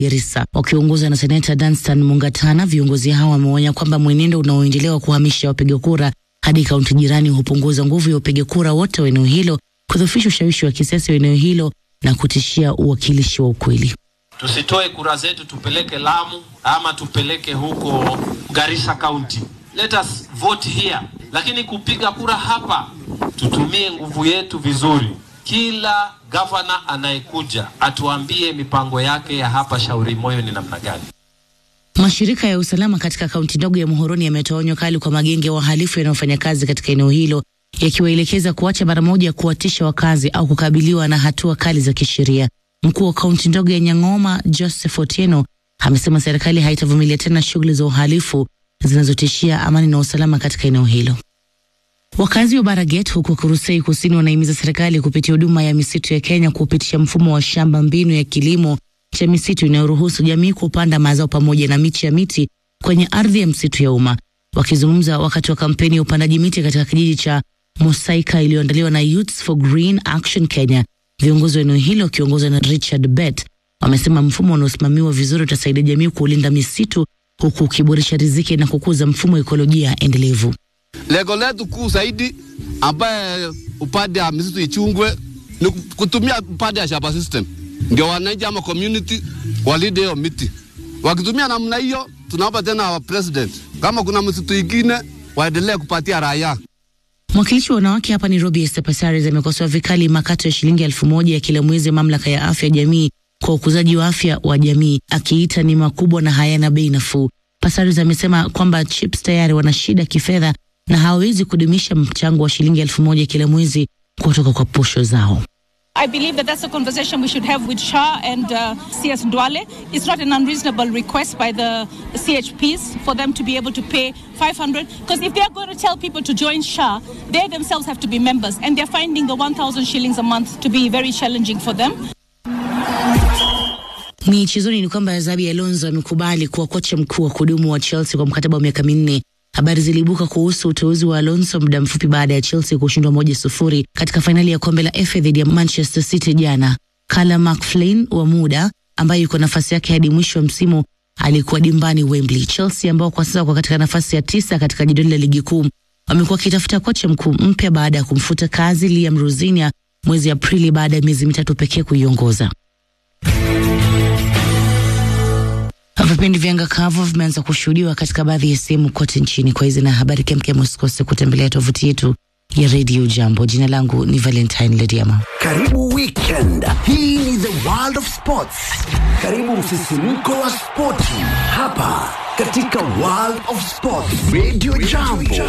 Garissa. Wakiongozwa na seneta Danstan Mungatana, viongozi hao wameonya kwamba mwenendo unaoendelea wa kuhamisha wapiga kura hadi kaunti jirani hupunguza nguvu ya wapiga kura wote wa eneo hilo, kudhoofisha ushawishi wa kisiasa wa eneo hilo na kutishia uwakilishi wa ukweli. Tusitoe kura zetu tupeleke Lamu ama tupeleke huko Garissa County. Let us vote here, lakini kupiga kura hapa tutumie nguvu yetu vizuri. Kila gavana anayekuja atuambie mipango yake ya hapa Shauri Moyo ni namna gani. Mashirika ya usalama katika kaunti ndogo ya Muhoroni yametoa onyo kali kwa magenge ya wahalifu yanayofanya kazi katika eneo hilo, yakiwaelekeza kuacha mara moja kuwatisha wakazi au kukabiliwa na hatua kali za kisheria. Mkuu wa kaunti ndogo ya Nyang'oma, Joseph Otieno, amesema serikali haitavumilia tena shughuli za uhalifu zinazotishia amani na usalama katika eneo hilo. Wakazi wa Baraget huko Kurusei Kusini wanahimiza serikali kupitia huduma ya misitu ya Kenya kupitisha mfumo wa shamba mbinu ya kilimo cha misitu inayoruhusu jamii kupanda mazao pamoja na miche ya miti kwenye ardhi ya msitu ya umma. Wakizungumza wakati wa kampeni ya upandaji miti katika kijiji cha Mosaika iliyoandaliwa na Youths for Green Action Kenya, viongozi wa eneo hilo wakiongozwa na Richard Bet wamesema mfumo unaosimamiwa vizuri utasaidia jamii kuulinda misitu huku ukiboresha riziki na kukuza mfumo wa ekolojia endelevu. Lengo letu kuu zaidi ambaye upande ya misitu ichungwe ni kutumia upande ya shamba system, ndio wananchi ama community walinde hiyo miti. Wakitumia namna hiyo, tunaomba tena wa president, kama kuna msitu ingine waendelee kupatia raia. Mwakilishi wa wanawake hapa Nairobi, Esther Passaris amekosoa vikali makato ya shilingi elfu moja ya kila mwezi ya mamlaka ya afya ya jamii kwa ukuzaji wa afya wa jamii, akiita ni makubwa na hayana bei nafuu. Passaris amesema kwamba chips tayari wana shida kifedha na hawawezi kudumisha mchango wa shilingi elfu moja kila mwezi kutoka kwa posho zao. I believe that that's a conversation we should have with SHA and uh, CS Ndwale. It's not an unreasonable request by the CHPs for them to be able to pay 500 because if they're going to tell people to join SHA, they themselves have to be members and they're finding the 1,000 shillings a month to be very challenging for them. Michezoni ni kwamba Xabi Alonso amekubali kuwa kocha mkuu wa kudumu wa Chelsea kwa mkataba wa miaka minne. Habari ziliibuka kuhusu uteuzi wa Alonso muda mfupi baada ya Chelsea kushindwa moja sufuri katika fainali ya kombe la FA dhidi ya Manchester City jana. Callum McLean wa muda ambaye yuko nafasi yake hadi mwisho wa msimu alikuwa dimbani Wembley. Chelsea ambao kwa sasa wako katika nafasi ya tisa katika jedwali la ligi kuu wamekuwa wakitafuta kocha mkuu mpya baada ya kumfuta kazi Liam Rosinia mwezi Aprili baada ya miezi mitatu pekee kuiongoza. Vipindi vya anga kavu vimeanza kushuhudiwa katika baadhi ya sehemu kote nchini. Kwa hizi na habari kemkem, usikose kutembelea tovuti yetu ya Radio Jambo. Jina langu ni Valentine Lediama. Karibu weekend. Hii ni the world of sports. Karibu msisimko wa spoti hapa katika world of sports. Radio Jambo.